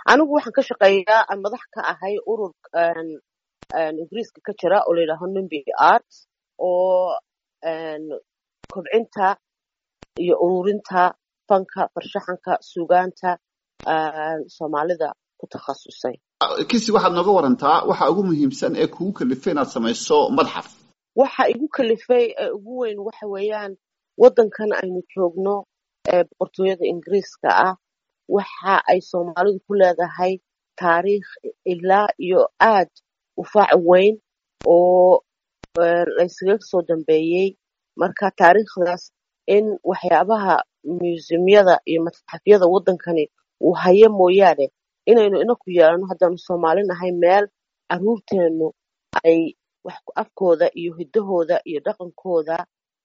anigu waxaan ka shaqeeyaa aan madax ka ahay urur ingiriiska ka jira oo layidhaaho numbi art oo kobcinta iyo ururinta fanka farshaxanka sugaanta soomaalida ku takhasusay kisi waxaad nooga warantaa waxa ugu muhiimsan ee kugu kalifay inaad samayso madxaf waxa igu kalifay ee ugu weyn waxa weeyaan waddankan aynu joogno ee boqortooyada ingiriiska ah waxa ay soomaalidu ku leedahay taariikh ilaa iyo aad u faac weyn oo laysaga soo dambeeyey marka taariikhdaas in waxyaabaha museumyada iyo matxafyada waddankani uu hayo mooyaane inaynu inaku yeelano haddaanu soomaali nahay meel caruurteennu ay wax afkooda iyo hiddahooda iyo dhaqankooda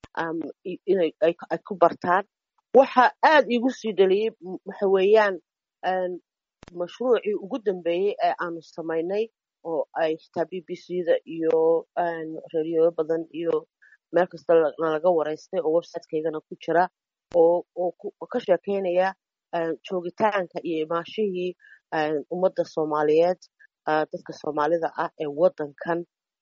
ay ku bartaan waxa aad iigu sii dhaliyey waxa weeyaan mashruucii ugu dambeeyey ee aanu samaynay oo ay xitaa b b c da iyo reeriyoyo badan iyo meel kasta nalaga waraystay oo websitekeygana ku jira oo ka sheekeynaya joogitaanka iyo imaashihii ummadda soomaaliyeed dadka soomaalida ah ee waddankan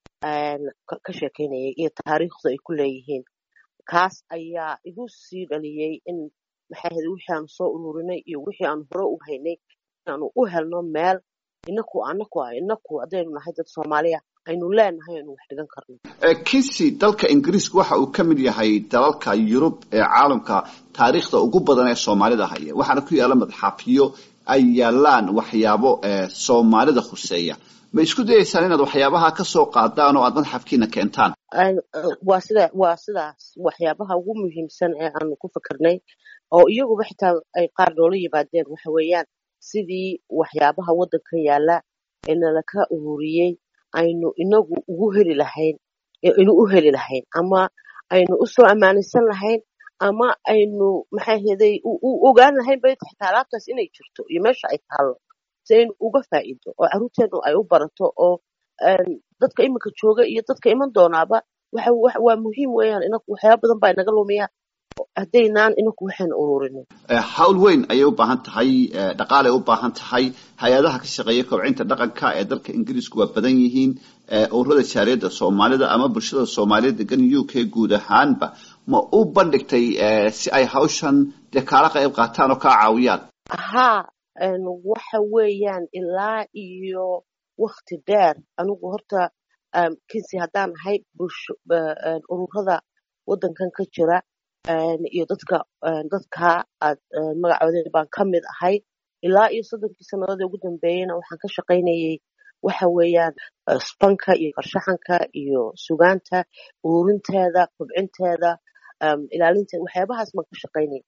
ka sheekeynayay iyo taariikhda ay ku leeyihiin kaas ayaa igu sii dhaliyey in maxay ahayd wixii aanu soo ururinay iyo wixii aanu hore u haynay inaanu u helno meel inaku anaku inaku haddaynu nahay dad soomaaliya aynu leenahay aynu wax dhigan karno kisi dalka ingiriiska waxa uu ka mid yahay dalalka yurub ee caalamka taariikhda ugu badan ee soomaalida haya waxaana ku yaala madxafyo ay yaalaan waxyaabo soomaalida khuseeya ma isku dayaysaan inaad waxyaabaha ka soo qaadaan oo aad madxafkiina keentaan waa sida waa sidaas waxyaabaha ugu muhiimsan ee aanu ku fikirnay oo iyaguba xitaa ay qaar noola yimaadeen waxa weeyaan sidii waxyaabaha waddankan yaala ee nalaka ururiyey aynu inagu ugu heli lahayn inu u heli lahayn ama aynu usoo ammaanaysan lahayn ama aynu maxay heday u ogaan lahayn bay xitaa alaabtaas inay jirto iyo meesha ay taallo si aynu uga faa'iido oo carruurteenu ay u barato oo dadka iminka jooga iyo dadka iman doonaaba waa muhiim weeyaan inaku waxyaaba badan baa inaga lumiya haddaynaan inaku waxaynu ururinin hawl weyn ayay u baahan tahay dhaqaalay u baahan tahay hay-adaha ka shaqeeya kobcinta dhaqanka ee dalka ingiriisku waa badan yihiin ururada jaariyadda soomaalida ama bulshada soomaaliyeed degan u k guud ahaanba ma u bandhigtay si ay hawshan dee kaala qayb qaataan oo kaa caawiyaan haa waxa weeyaan ilaa iyo wakti dheer anigu horta kinsi haddaan ahay bulsho ururada waddankan ka jira iyo dadka dadka aad magacooda baan ka mid ahay ilaa iyo soddonkii sannadood ee ugu dambeeyeyna waxaan ka shaqaynayay waxa weeyaan spanka iyo farshaxanka iyo sugaanta ururinteeda kobcinteeda ilaalinteeda waxyaabahaas baan ka shaqaynayay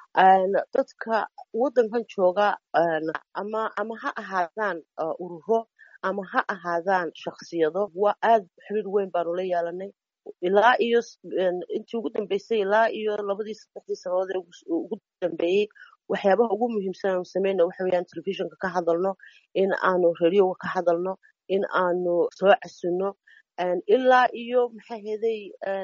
dadka waddankan jooga ama ama ha ahaadaan ururo ama ha ahaadaan shaksiyado waa aad xiriir weyn baanu la yeelanay ilaa iyo intii ugu dambeysay ilaa iyo labadii saddexdii sannadood ee ugu dambeeyey waxyaabaha ugu muhiimsan aanu sameyna waxa weeyaan telefishinka ka hadalno in aanu radioga ka hadalno in aanu soo casino ilaa iyo maxay heday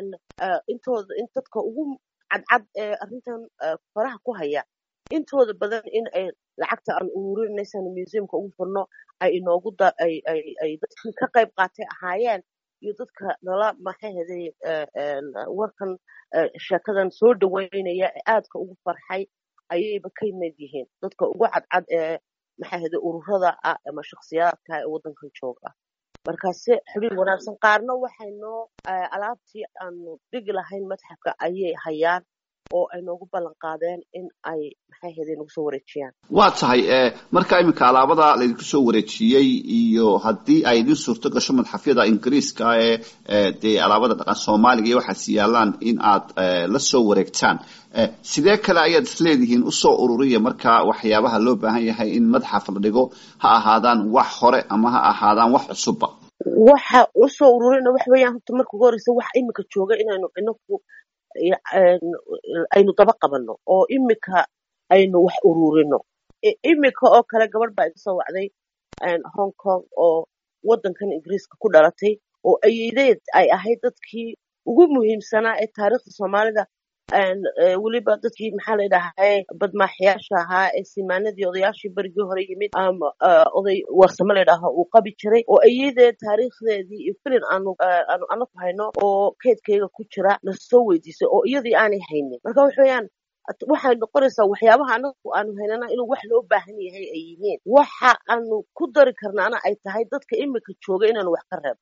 intooda in dadka ugu cadcad ee arrintan faraha ku haya intooda badan in ay lacagta aan ururinaysan museumka ugu furno ay inoogu ay dadkii ka qayb qaatay ahaayeen iyo dadka nala maxay heday warkan sheekadan soo dhaweynaya ee aadka ugu farxay ayayba ka mid yihiin dadka ugu cadcad ee maxay heday ururada ah ama shakhsiyaadka ee waddankan jooga markaase xiriir wanaagsan qaarna waxaynoo alaabtii aanu dhigi lahayn madxafka ayay hayaan oo ay noogu ballan qaadeen in ay maxay heday nagu soo wareejiyaan waa tahay marka iminka alaabada laydinku soo wareejiyey iyo haddii ay idin suurto gasho madxafyada ingiriiska ee dee alaabada dhaqan soomaaliga iyo waxaas yaalaan in aad la soo wareegtaan sidee kale ayaad isleedihiin usoo ururiya marka waxyaabaha loo baahan yahay in madxaf la dhigo ha ahaadaan wax hore ama ha ahaadaan wax cusubba waxa usoo ururina waxa weeyaan horta marka ugu horeysa wax imika jooga inaynu inaku aynu daba qabanno oo imika aynu wax ururino imika oo kale gabadh baa iga soo wacday hong kong oo waddankan ingiriiska ku dhalatay oo ayeedeed ay ahayd dadkii ugu muhiimsanaa ee taariikhda soomaalida weliba dadkii maxaa la dhahay badmaaxyaasha ahaa ee simaanadii odayaashii berigii hore yimid ama oday warsamo la dhaho uu qabi jiray oo iyadee taariikhdeedii iyo filin aanu aanu anaku hayno oo keedkayga ku jira na soo weydiisay oo iyadii aanay haynin marka waxa weeyaan waxay noqonaysaa waxyaabaha anagu aanu haynana inuu wax loo baahan yahay ay yihiin waxa aanu ku dari karnaana ay tahay dadka imika jooga inaanu wax ka reebo